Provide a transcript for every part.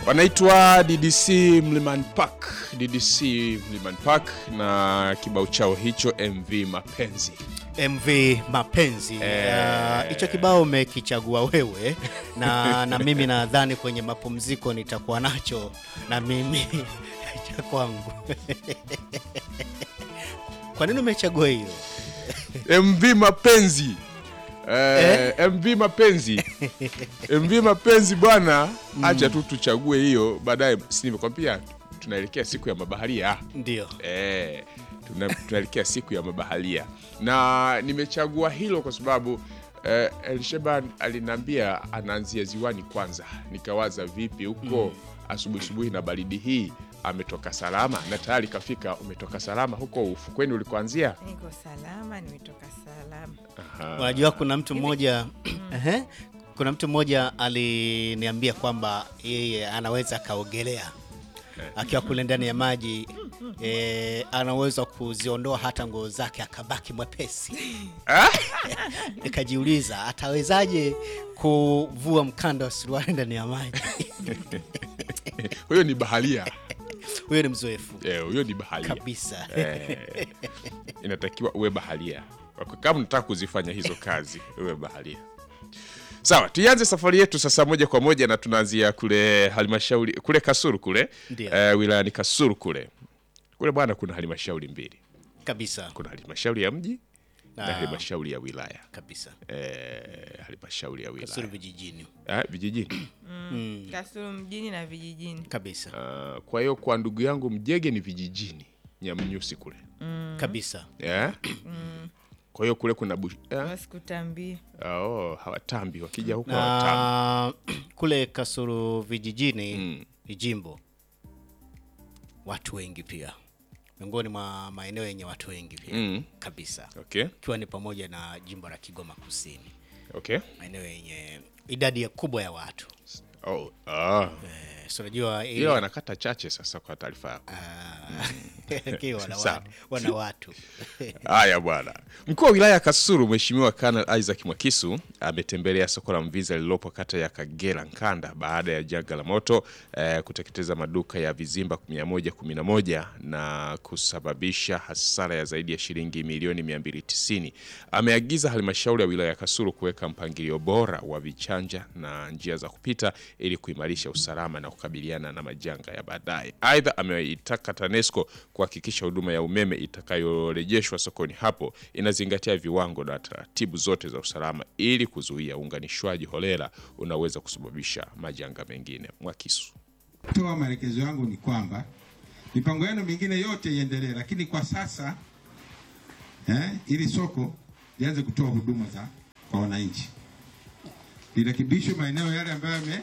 wanaitwa DDC Mlimani Park, DDC Mlimani Park na kibao chao hicho MV Mapenzi. MV Mapenzi Eh. hicho kibao umekichagua wewe na, na mimi nadhani kwenye mapumziko nitakuwa nacho na mimi cha kwangu. Kwa nini umechagua hiyo? MV Mapenzi. Eh, MV Mapenzi. MV Mapenzi bwana, acha tu tuchague hiyo baadaye. Si nimekwambia tunaelekea siku ya mabaharia. Ndio. Eh, tuna- tunaelekea siku ya mabaharia na nimechagua hilo kwa sababu eh, Elsheban aliniambia anaanzia ziwani kwanza, nikawaza vipi huko asubuhi asubuhi na baridi hii ametoka salama na tayari kafika. Umetoka salama huko ufukweni ulikoanzia? Niko salama, nimetoka salama. Unajua kuna mtu mmoja ehe, kuna mtu mmoja aliniambia kwamba yeye anaweza akaogelea akiwa kule ndani ya maji eh, anaweza kuziondoa hata nguo zake akabaki mwepesi. Nikajiuliza atawezaje kuvua mkanda wa suruali ndani ya maji? Huyo ni baharia Huyo ni mzoefu Eh, huyo ni baharia kabisa. Eh, inatakiwa uwe baharia kama unataka kuzifanya hizo kazi uwe baharia sawa tuianze safari yetu sasa moja kwa moja na tunaanzia kule halmashauri kule kasuru kule Ndio. eh, wilayani kasuru kule kule bwana kuna halmashauri mbili kabisa kuna halmashauri ya mji na Na- halmashauri ya wilaya kabisa. eh, halmashauri ya wilaya Kasuru vijijini eh, vijijini Kasulu mjini na vijijini. kabisa Ah, kwa hiyo kwa ndugu yangu mjege ni vijijini nyamnyusi kule kabisa. eh? kwa hiyo kule kuna bush, eh? Wasikutambie. Oh, hawatambi wakija huko hawatambi. na kule Kasulu vijijini Mm. ni jimbo watu wengi pia, miongoni mwa maeneo yenye watu wengi pia Mm. kabisa, Okay, ikiwa ni pamoja na jimbo la Kigoma Kusini, okay. maeneo yenye idadi ya kubwa ya watu Oh, ah. eh, so unajua ile- Ila wanakata chache sasa kwa taarifa yako. Ah, okay, wana, Sawa. watu, wana watu Haya bwana. Mkuu wa wilaya ya Kasulu Mheshimiwa Kanal Isaac Mwakisu ametembelea soko la Mvinza lililopo kata ya Kagera Nkanda baada ya janga la moto eh, kuteketeza maduka ya vizimba 111 na kusababisha hasara ya zaidi ya shilingi milioni 290. Ameagiza halmashauri ya wilaya ya Kasulu kuweka mpangilio bora wa vichanja na njia za kupita ili kuimarisha usalama na kukabiliana na majanga ya baadaye. Aidha, ameitaka TANESCO kuhakikisha huduma ya umeme itakayorejeshwa sokoni hapo inazingatia viwango na taratibu zote za usalama ili kuzuia uunganishwaji holela unaweza kusababisha majanga mengine. Mwakisu. toa maelekezo yangu ni kwamba mipango yenu mingine yote iendelee, lakini kwa sasa eh, ili soko lianze kutoa huduma za kwa wananchi, lirekebishwe maeneo yale ambayo yame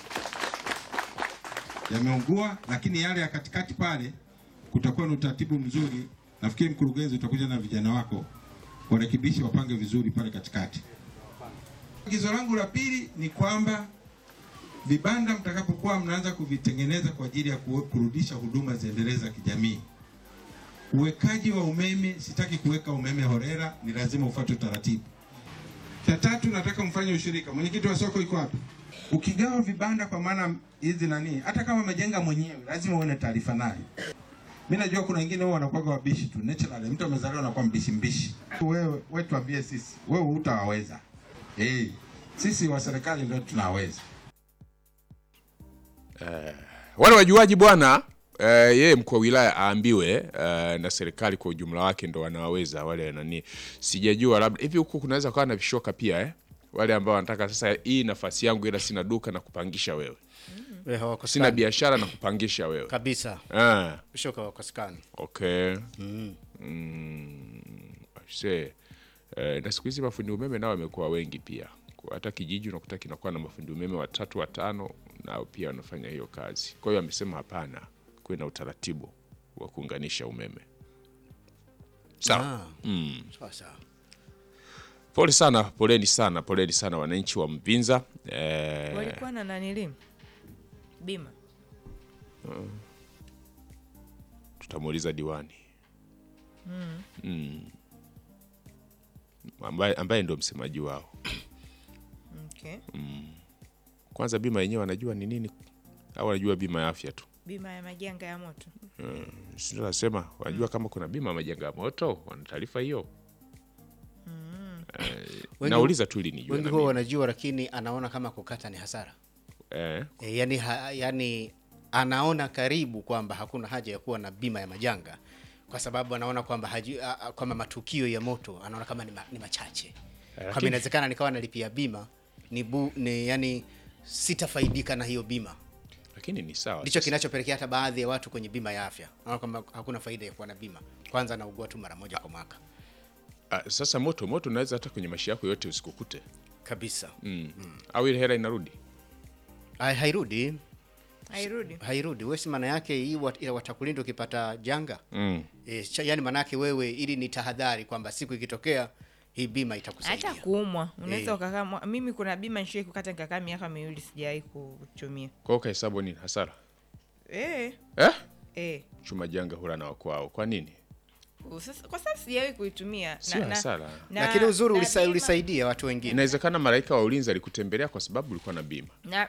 yameungua, lakini yale ya katikati pale kutakuwa na utaratibu mzuri. Nafikiri mkurugenzi, utakuja na vijana wako warekebishe, wapange vizuri pale katikati. Agizo langu la pili ni kwamba vibanda mtakapokuwa mnaanza kuvitengeneza kwa ajili ya ku- kurudisha huduma ziendelee za kijamii, uwekaji wa umeme, sitaki kuweka umeme horera, ni lazima ufuate utaratibu. Cha tatu, nataka mfanye ushirika. Mwenyekiti wa soko iko wapi? Ukigawa vibanda kwa maana hizi nani, hata kama umejenga mwenyewe, lazima uone taarifa nayo. Mimi najua kuna wengine wao wanakuwa wabishi tu, naturally mtu amezaliwa anakuwa mbishi mbishi. Wewe wewe tuambie sisi, wewe hutawaweza. Eh, sisi wa serikali ndio tunaweza. Wale wajuaji bwana eh, yeye mkuu wa wilaya aambiwe eh, na serikali kwa ujumla wake ndo wanaweza wale nani, sijajua labda hivi huku kunaweza kuwa na vishoka pia eh? wale ambao wanataka sasa, hii nafasi yangu, ila sina duka na kupangisha wewe, Eh, hawakosekani. sina biashara na kupangisha wewe kabisa, ah, bishoka wakosekani. okay mm. aise, eh, na siku hizi mafundi umeme nao wamekuwa wengi pia, Kwa hata kijiji unakuta kinakuwa na mafundi umeme watatu watano, nao pia wanafanya hiyo kazi. Kwa hiyo amesema hapana, kuwe na utaratibu wa kuunganisha umeme. Sawa. Ah, sawa sawa. Pole sana, poleni sana, poleni sana wananchi wa Mvinza. Eh, Walikuwa na nanili bima. tutamuuliza diwani mm. ambaye, ambaye ndo msemaji wao. Okay. Kwanza bima yenyewe wanajua ni nini au wanajua bima ya afya tu? bima ya majanga ya moto Si ndio nasema wanajua kama kuna bima ya majanga ya moto, wana taarifa hiyo. Eh, Wengi- nauliza tu ili nijue wengi na huwa mimi. wanajua lakini anaona kama kukata ni hasara Eh, e, yani, ha, yani anaona karibu kwamba hakuna haja ya kuwa na bima ya majanga kwa sababu anaona kwamba haji- a- a- kwamba matukio ya moto anaona kama ni, ma, ni machache kwamba lakini- inawezekana nikawa nalipia bima ni, bu, ni yani sitafaidika na hiyo bima lakini ni sawa. ndicho Sasa- kinachopelekea hata baadhi ya watu kwenye bima ya afya naona kwamba hakuna faida ya kuwa na bima kwanza anaugua tu mara moja kwa mwaka Ah, sasa moto moto unaweza hata kwenye maisha yako yote usikukute kabisa mm. au ile hela inarudi Hai- hairudi hairudi hairudi wesi maana yake hii wat- ila watakulinda ukipata janga mm. e, cha, yani maana yake wewe ili ni tahadhari kwamba siku ikitokea hii bima itakusaidia hata kuumwa unaweza Eh. ukakaa mwa- mimi kuna bima nishai kukata nikakaa miaka miwili sijawahi kutumia kwa hiyo ukahesabu nini hasara eh, eh? eh. chuma janga hula na wakwao kwa nini Sasa, kwa sababu sijawahi kuitumia Sio hasara. lakini uzuri na ulisa, bima- ulisaidia watu wengine inawezekana malaika wa ulinzi alikutembelea kwa sababu ulikuwa na bima na,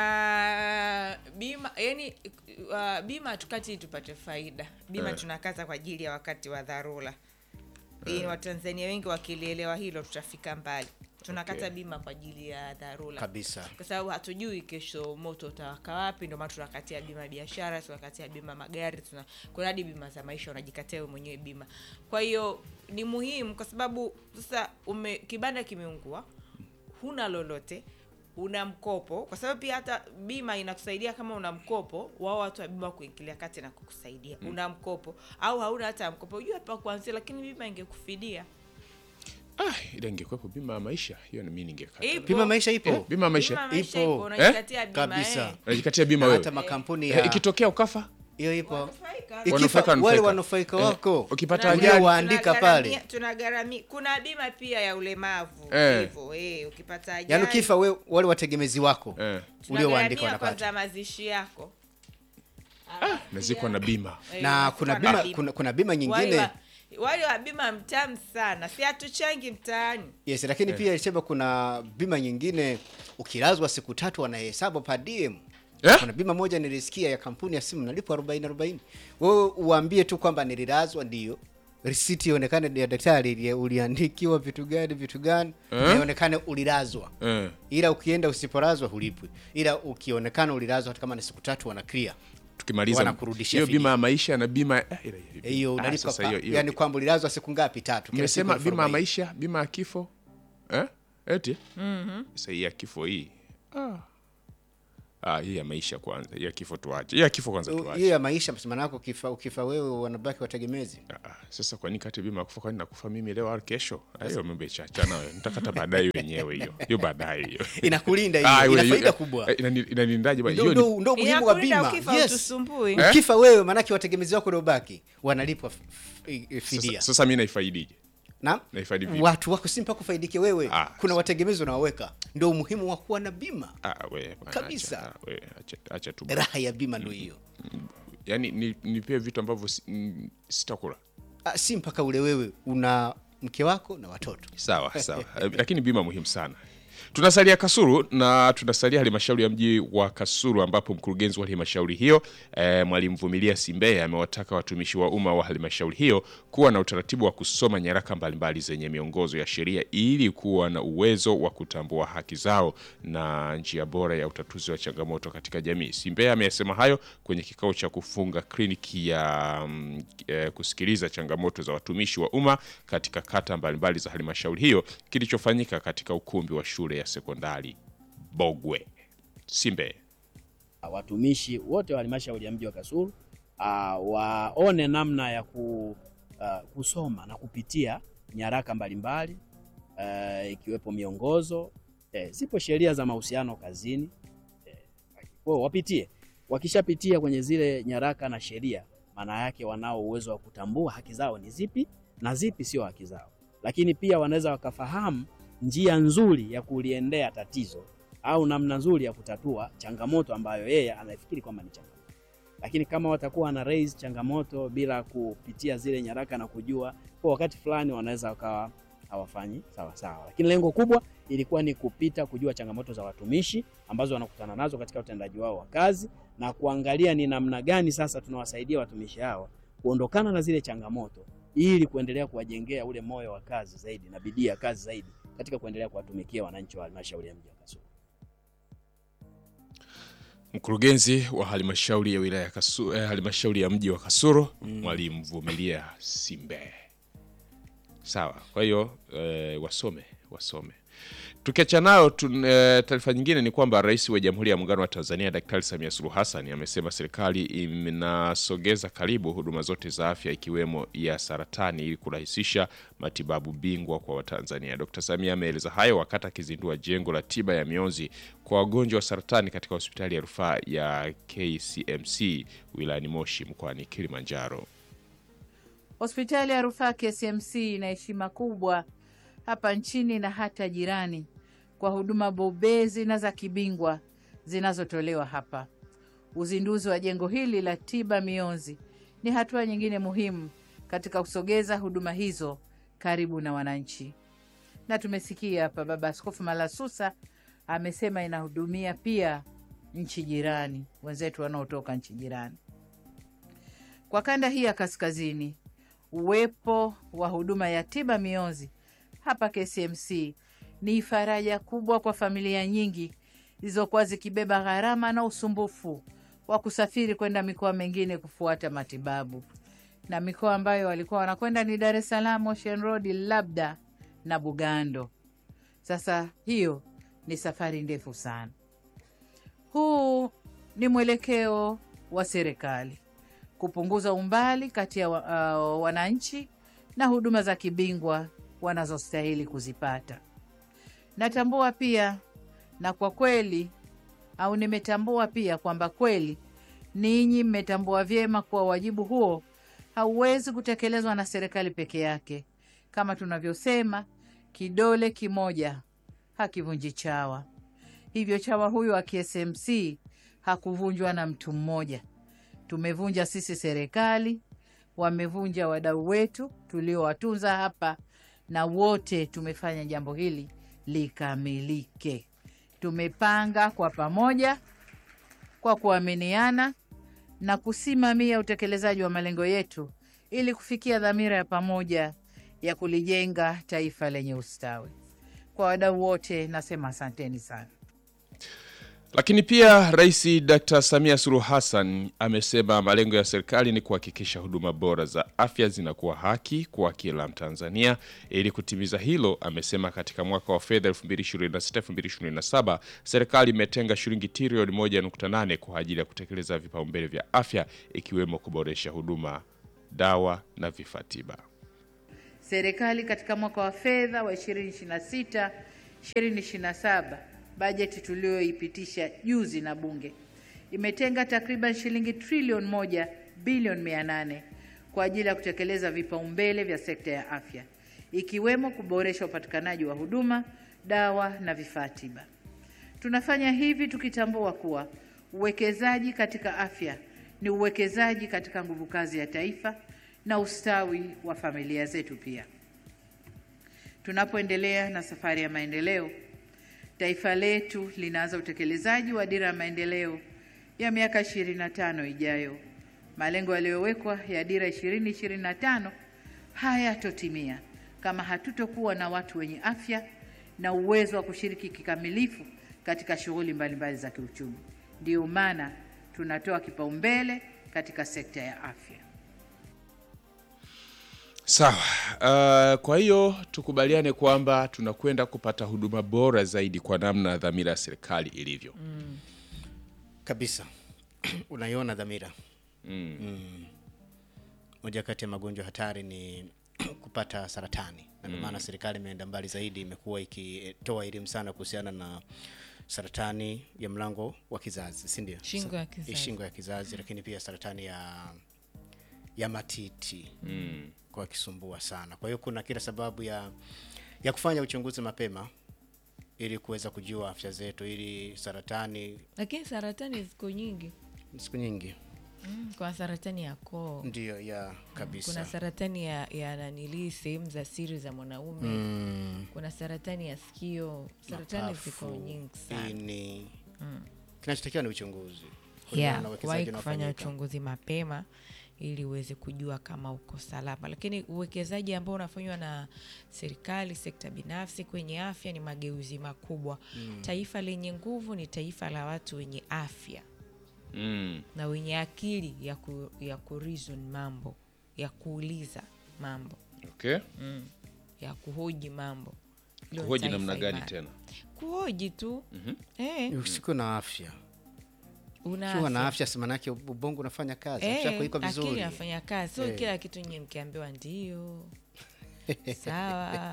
na bima yani uh, bima hatukati ili tupate faida bima Eh. tunakata kwa ajili ya wakati wa dharura ili watanzania wengi wakilielewa hilo tutafika mbali tunakata Okay. bima kwa ajili ya dharura kabisa kwa sababu hatujui kesho moto utawaka wapi ndio maana tunakatia bima ya biashara tunakatia bima magari tuna kuna hadi bima za maisha unajikatia wewe mwenyewe bima kwa hiyo ni muhimu kwa sababu sasa ume kibanda kimeungua huna lolote una mkopo kwa sababu pia hata bima inakusaidia kama una mkopo wao watu wa bima kuingilia kati na kukusaidia una mkopo au hauna hata mkopo ujue pa kuanzia lakini bima ingekufidia ah, ila ingekuwepo bima ya maisha hiyo na mimi ningekata Ipo. bima maisha ipo Eh, bima ya maisha Bima maisha Ipo. ipo, unajikatia bima, Kabisa. eh. unajikatia bima na wewe hata makampuni Eh, ya ikitokea ukafa hiyo ipo Wanufaika. Ikifa, Wanufaika, wale wanufaika. wanufaika Eh, wako ukipata Tuna- ajali Ulio waandika tunagharamia- pale. tunagharamia kuna bima pia ya ulemavu Eh. hivyo eh, ukipata ajali yaani ukifa we, wale wategemezi wako eh, uliowaandika tunagharamia kwanza wanapata mazishi yako nazikwa na bima Eh, na unazikwa kuna na bima, kuna, kuna bima Wale nyingine wa- wale wa bima mtamu sana si hatuchangi mtaani yes lakini pia ilisema kuna bima nyingine ukilazwa siku tatu wanahesabu per diem Eh? kuna bima moja nilisikia ya kampuni ya simu nalipwa 40 40 wewe uambie tu kwamba nililazwa ndio risiti ionekane ya daktari ili- uliandikiwa vitu gani vitu gani Eh? na ionekane ulilazwa eh. ila ukienda usipolazwa hulipwi ila ukionekana ulilazwa hata kama ni siku tatu wana clear tukimaliza Wanakurudishia hiyo fidia. bima ya maisha na bima eh, ile- ile- hiyo ah, unalipwa sasa pa- hiyo- hiyo- yani kwamba ulilazwa siku ngapi tatu Kila siku mmesema elfu bima ya arobaini. maisha bima ya kifo eh? eti sasa hii ya kifo hii ah. Ah, hii ya maisha kwanza hii ya kifo tuache hii ya kifo kwanza hiyo tuache ya maisha maana yako ukifa, ukifa wewe wanabaki wategemezi Ah, ah, sasa kwa nini kati bima ya kufa kwani nakufa mimi leo au kesho Ah, hiyo mambo chacha nayo nitakata baadaye wenyewe hiyo hiyo baadaye hiyo inakulinda Ah, hiyo hiyo- ina faida hiyo- kubwa eh, inani- inanindaje bwana? ndo Hiyo ni- ndo- ndo umuhimu wa Inakulinda bima ukifa yes. utusumbui. Eh? ukifa wewe maanake wategemezi wako uliobaki wanalipwa f- f- i- fidia sasa, sasa mi naifaidije na nahifadhi vipi? watu wako si mpaka ufaidike wewe Ah, kuna wategemezi unawaweka ndo umuhimu wa kuwa na bima Ah, we, bwana, Kabisa. acha, we, acha, acha tu bwana. raha ya bima ndo hiyo yaani ni- nipie vitu ambavyo si- mm, sitakula Ah, si mpaka ule wewe una mke wako na watoto sawa sawa Eh, lakini bima muhimu sana tunasalia kasuru na tunasalia halmashauri ya mji wa kasuru ambapo mkurugenzi wa halmashauri hiyo eh, mwalimu vumilia simbeye amewataka watumishi wa umma wa halmashauri hiyo kuwa na utaratibu wa kusoma nyaraka mbalimbali zenye miongozo ya sheria ili kuwa na uwezo wa kutambua haki zao na njia bora ya utatuzi wa changamoto katika jamii simbeye ameyasema hayo kwenye kikao cha kufunga kliniki ya mm, eh, kusikiliza changamoto za watumishi wa umma katika kata mbalimbali za halmashauri hiyo kilichofanyika katika ukumbi wa shule ya sekondari Bogwe. Simbe. watumishi wote wa halmashauri ya mji wa Kasulu uh, waone namna ya ku, uh, kusoma na kupitia nyaraka mbalimbali uh, ikiwepo miongozo eh, zipo sheria za mahusiano kazini eh, kwa hiyo wapitie. Wakishapitia kwenye zile nyaraka na sheria, maana yake wanao uwezo wa kutambua haki zao ni zipi na zipi sio haki zao, lakini pia wanaweza wakafahamu njia nzuri ya kuliendea tatizo au namna nzuri ya kutatua changamoto ambayo yeye anafikiri kwamba ni changamoto. Lakini kama watakuwa wana raise changamoto bila kupitia zile nyaraka na kujua, kwa wakati fulani wanaweza wakawa hawafanyi sawa sawa, lakini lengo kubwa ilikuwa ni kupita kujua changamoto za watumishi ambazo wanakutana nazo katika utendaji wao wa kazi na kuangalia ni namna gani sasa tunawasaidia watumishi hawa kuondokana na zile changamoto ili kuendelea kuwajengea ule moyo wa kazi zaidi na bidii ya kazi zaidi katika kuendelea kuwatumikia wananchi wa halmashauri ya mji wa Kasulu. Mkurugenzi wa halmashauri ya wilaya ya Kasulu, eh, halmashauri ya mji wa Kasulu Mwalimu Vumilia Simbe. Sawa, kwa hiyo eh, wasome wasome. Tukiachana nayo tun- eh, taarifa nyingine ni kwamba Rais wa Jamhuri ya Muungano wa Tanzania Daktari Samia Suluhu Hassan amesema serikali inasogeza karibu huduma zote za afya ikiwemo ya saratani ili kurahisisha matibabu bingwa kwa Watanzania. Dkt. Samia ameeleza hayo wakati akizindua jengo la tiba ya mionzi kwa wagonjwa wa saratani katika hospitali ya rufaa ya KCMC wilayani Moshi mkoani Kilimanjaro. Hospitali ya rufaa KCMC ina heshima kubwa hapa nchini na hata jirani kwa huduma bobezi na za kibingwa zinazotolewa hapa. Uzinduzi wa jengo hili la tiba mionzi ni hatua nyingine muhimu katika kusogeza huduma hizo karibu na wananchi, na tumesikia hapa Baba Askofu Malasusa amesema inahudumia pia nchi jirani, wenzetu wanaotoka nchi jirani. Kwa kanda hii ya kaskazini, uwepo wa huduma ya tiba mionzi hapa KCMC ni faraja kubwa kwa familia nyingi zilizokuwa zikibeba gharama na usumbufu wa kusafiri kwenda mikoa mingine kufuata matibabu, na mikoa ambayo walikuwa wanakwenda ni Dar es Salaam, Ocean Road, labda na Bugando. Sasa hiyo ni safari ndefu sana. Huu ni mwelekeo wa serikali kupunguza umbali kati ya wa, uh, wananchi na huduma za kibingwa wanazostahili kuzipata. Natambua pia na kwa kweli au nimetambua pia kwamba kweli ninyi mmetambua vyema kuwa wajibu huo hauwezi kutekelezwa na serikali peke yake. Kama tunavyosema, kidole kimoja hakivunji chawa. Hivyo chawa huyo wa KSMC hakuvunjwa na mtu mmoja. Tumevunja sisi serikali, wamevunja wadau wetu tuliowatunza hapa, na wote tumefanya jambo hili likamilike. Tumepanga kwa pamoja, kwa kuaminiana na kusimamia utekelezaji wa malengo yetu ili kufikia dhamira ya pamoja ya kulijenga taifa lenye ustawi. Kwa wadau wote nasema asanteni sana. Lakini pia Rais Dr. Samia Suluhu Hassan amesema malengo ya serikali ni kuhakikisha huduma bora za afya zinakuwa haki kwa kila Mtanzania. Ili kutimiza hilo, amesema katika mwaka wa fedha 2026-2027 serikali imetenga shilingi trilioni 1.8 kwa ajili ya kutekeleza vipaumbele vya afya ikiwemo kuboresha huduma, dawa na vifaa tiba. Serikali katika mwaka wa fedha wa 2026 2027 bajeti tuliyoipitisha juzi na Bunge imetenga takriban shilingi trilioni moja bilioni mia nane kwa ajili ya kutekeleza vipaumbele vya sekta ya afya ikiwemo kuboresha upatikanaji wa huduma, dawa na vifaa tiba. Tunafanya hivi tukitambua kuwa uwekezaji katika afya ni uwekezaji katika nguvu kazi ya taifa na ustawi wa familia zetu pia. Tunapoendelea na safari ya maendeleo, taifa letu linaanza utekelezaji wa dira ya maendeleo ya miaka 25 ijayo. Malengo yaliyowekwa ya dira 2025 hayatotimia kama hatutokuwa na watu wenye afya na uwezo wa kushiriki kikamilifu katika shughuli mbalimbali za kiuchumi. Ndiyo maana tunatoa kipaumbele katika sekta ya afya. Sawa. Uh, kwa hiyo tukubaliane kwamba tunakwenda kupata huduma bora zaidi kwa namna dhamira ya serikali ilivyo. kabisa unaiona dhamira mm. moja kati ya magonjwa hatari ni kupata saratani na ndio maana serikali imeenda mbali zaidi imekuwa ikitoa elimu sana kuhusiana na saratani ya mlango wa kizazi si ndio Shingo ya Sa- kizazi. shingo ya kizazi lakini pia saratani ya ya matiti mm. kwa kisumbua sana kwa hiyo kuna kila sababu ya ya kufanya uchunguzi mapema ili kuweza kujua afya zetu ili saratani lakini saratani ziko nyingi siku nyingi Mm, kuna saratani ya koo ndio ya kabisa kuna saratani ya, ya nanilii sehemu za siri za mwanaume mm, kuna saratani ya sikio saratani mapafu, ziko nyingi sana ini kinachotakiwa ni uchunguzi kulingana yeah, na uwekezaji kuwahi kufanya unaofanyika. uchunguzi mapema ili uweze kujua kama uko salama lakini uwekezaji ambao unafanywa na serikali sekta binafsi kwenye afya ni mageuzi makubwa mm. taifa lenye nguvu ni taifa la watu wenye afya Mm. na wenye akili ya, ku, ya kureason mambo ya kuuliza mambo Okay. ya kuhoji mambo Hilo Kuhoji taifa namna gani imara. tena? kuhoji tu mm-hmm. eh, usikuwe na afya una ukiwa na afya. afya si manake ubongo unafanya kazi Eh, afya yako iko akili vizuri inafanya kazi sio Eh. kila kitu nye mkiambiwa ndio sawa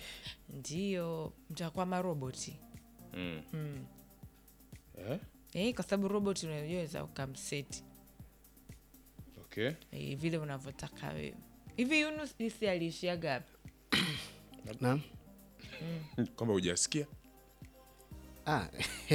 ndio mtakuwa maroboti Mm. mm. Eh? eh, kwa sababu robot unaweza ukamseti Okay. eh, vile unavyotaka wewe hivi Yunus isi aliishiaga wapi? Naam. Kwamba hujasikia? Ah,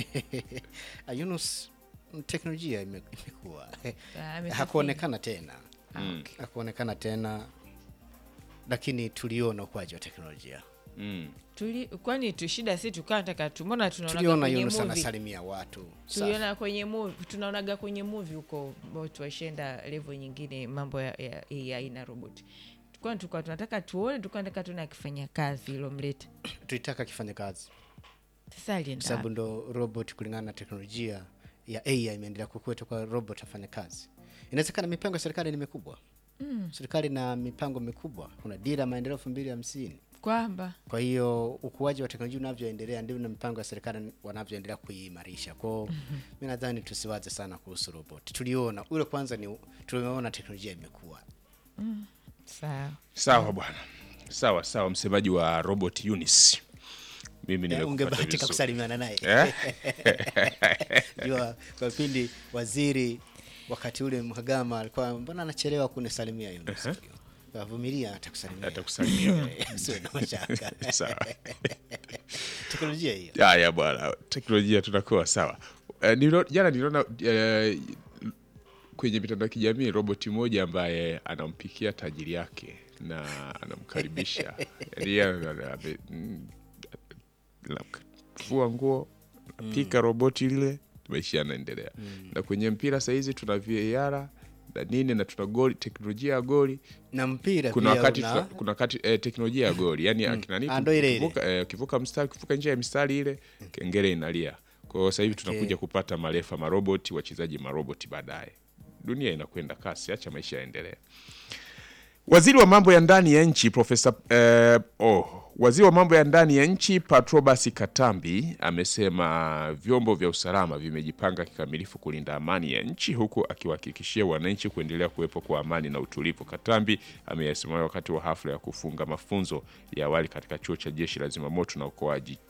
ah, Yunus teknolojia ime- imekuwa Ah, amesafiri. hakuonekana tena Ah, okay. hakuonekana tena lakini tuliona ukuaji wa teknolojia Mm. Tuli, kwani tu shida si tukaa nataka tumona tunaonaga tuliona kwenye Yunus movie anasalimia watu Safi. tuliona kwenye movie tunaonaga kwenye movie huko watu waishenda level nyingine mambo ya, ya AI na robot kwa tulikuwa tunataka tuone tulikuwa tunataka tuone akifanya kazi ilomleta tulitaka kifanya kazi sasa alienda sababu wapi? ndo robot kulingana na teknolojia ya AI imeendelea kukua kwa robot afanya kazi. Inawezekana mipango ya serikali ni mikubwa mm. serikali na mipango mikubwa, kuna dira ya maendeleo elfu mbili hamsini. kwamba Kwa hiyo ukuaji wa teknolojia unavyoendelea ndivyo na mipango ya serikali wanavyoendelea kuimarisha. Kwao mm-hmm. mi nadhani tusiwaze sana kuhusu robot. Tuliona ule kwanza ni tuliona teknolojia imekuwa sawa Sawa bwana. Sawa sawa, msemaji wa Robot Unis. Mimi Eh, nimekupata ungebahatika vizuri. kusalimiana naye Eh? jua kwa pindi waziri wakati ule Mhagama alikuwa mbona anachelewa kunisalimia Yunus avumilia atakusalimia Atakusalimia. Usiwe na mashaka Sawa. teknolojia hiyo Haya bwana, teknolojia tunakuwa sawa. Uh, nilo, jana niliona uh, kwenye mitandao ya kijamii roboti moja ambaye anampikia tajiri yake na anamkaribisha Yaani yeye ana- ame- mm, anafua nguo napika roboti lile maisha yanaendelea na kwenye mpira sahizi tuna VAR na nini na tuna goli teknolojia ya goli na mpira kuna pia wakati una- tuna- kuna wakati eh, teknolojia ya goli yani akina nini Ah, ndo ile ile. ukivuka, eh, ukivuka mstari ukivuka nje ya mistari ile kengele inalia kwa hiyo sasa hivi tunakuja kupata marefa maroboti wachezaji maroboti baadaye dunia inakwenda kasi acha maisha yaendelee Waziri wa mambo ya ndani ya nchi Profesa eh, oh, waziri wa mambo ya ndani ya nchi Patrobas Katambi amesema vyombo vya usalama vimejipanga kikamilifu kulinda amani ya nchi huku akiwahakikishia wananchi kuendelea kuwepo kwa amani na utulivu. Katambi ameyasema wakati wa hafla ya kufunga mafunzo ya awali katika chuo cha jeshi la zimamoto na uokoaji